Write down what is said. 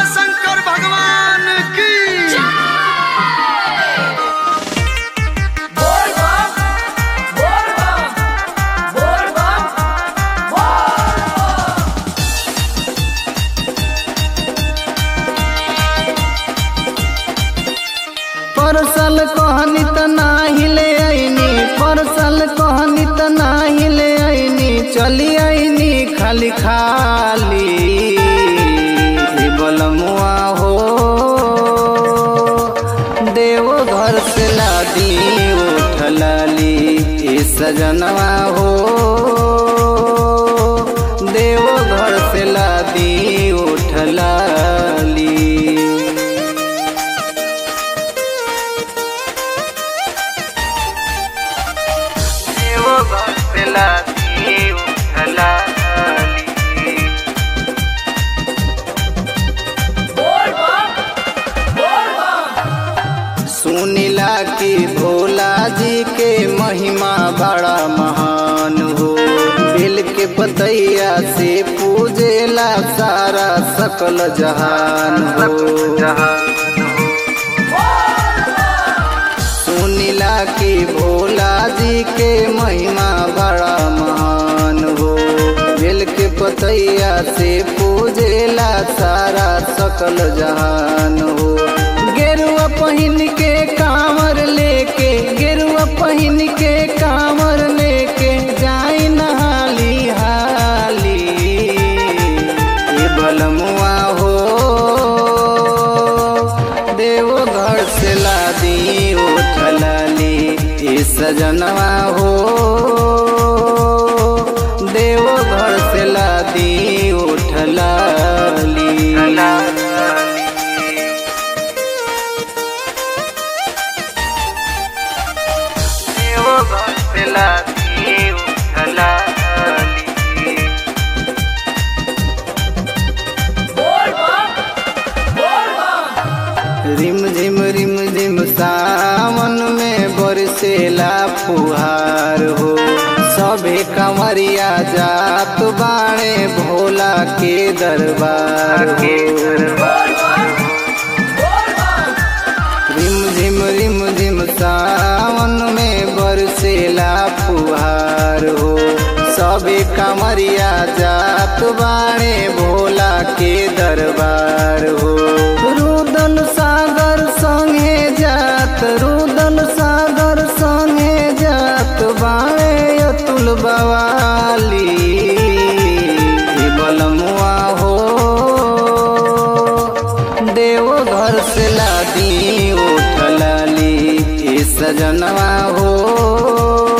शंकर भगवान की परसल कहनी त नाही ले आईनी परसल कहनी त नाही ले आईनी चली आईनी खाली खाली हे बलमुआ हो देव घर से लादी उठलाली ए सजनवा हो देव घर से लादी उठलाली देवो भक्तला देव उठलाली सुनिला कि भोला जी के महिमा बड़ा महान हो बिल के पतैया से पूजेला सारा सकल जहान हो सुनिला कि भोला जी के महिमा बड़ा महान हो बिल के पतैया से पूजेला सारा सकल जहान हो गेरुआ पहिन के कांवर लेके गेरुआ पहिन के कांवर लेके जाई नहाली हाली ये बलमुआ हो देव घर से लादी उठलाली ये सजनवा हो देव घर से लादी उठलाली देव घर से लादी उठलाली रिम झिम रिम झिम सावन में बरसेला फुहार हो सभे कमरिया जात बाणे भोला के दरबार के रिम झिम रिम झिम सावन में बरसेला फुहार हो सभे कमरिया जात बाणे भोला के दरबार हो रुदल सागर संगे जात रुदल सागर संगे जात बाणे अतुल बवाली हे बलमुआ हो देव घर से लादी उठलाली ए सजनवा हो